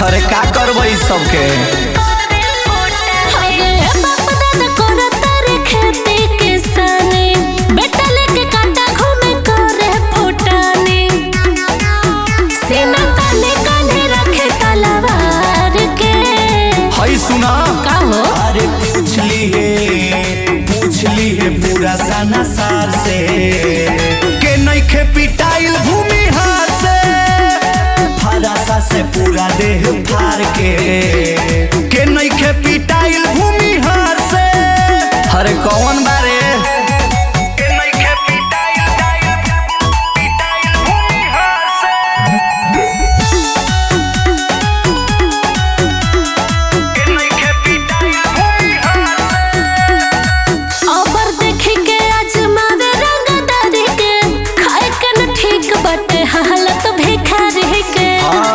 अरे का करबै सबके अरे बाप दादा करत रे खेती किसानी बेटा लेके कांटा घूमे करे फुटानी सेना ताने कान्हे रखे तलवार के हई सुना का हो अरे पूछली है पूछली है पूरा सना सार से के नइखे पिटाइल भूमि हार से फरासा से पूरा देह फार के के नइखे पिटाइल भूमि हार से अरे कौन बारे के नइखे पिटाइल पिटाइल भूमि हार से के नइखे पिटाइल भूमि हार से अबर देखी के आजमावे रंगदारी के खाए के न ठीक बटे हालत भिखारी के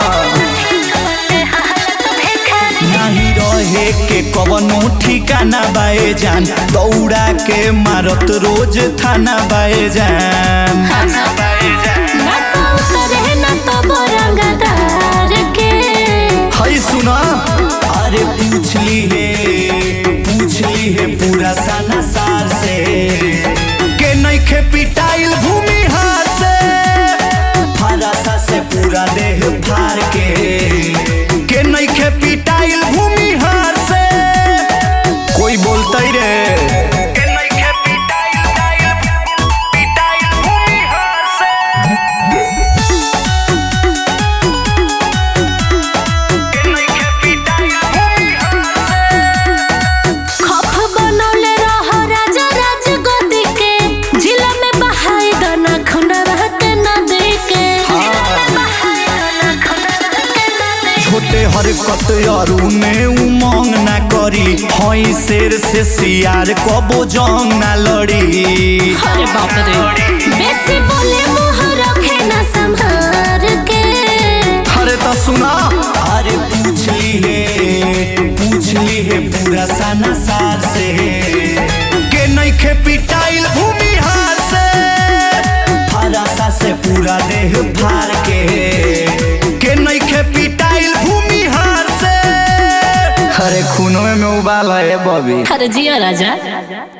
हालत भिखारी नहीं रहे के कवनो ठिकाना बाए जान दौड़ा के मारत रोज थाना बाए जान नशा उतरे न तो रंगदार के हई सुना अरे पूछली है पूछली है पूरा सना सार से के नइखे पिटाइल भूमि हार से फरासा से पूरा देह फार के के नइखे पिटाइल भूमि हार से कोई बोलते रे के नइखे पिटाइल पिटाइल भूमि हार से के नइखे पिटाइल भूमि हार से खप बनौले रह राजा राज गोदी के जिला में बहाई दना खुनवा के नदी के छोटे हरकत अरु में उमंग ना करी हई शेर से सियार कबो जंग ना लड़ी अरे बाप रे बेसी बोले मुंह रखे न संभार के अरे तो सुना अरे पूछली है पूछली है पूरा सना सार से के नइखे पिटाइल भूमि हार से फरासा से पूरा देह फार के के नइखे पिटाइल भूमि हार से अरे खूनों में उबाल है बबी अरे जिया राजा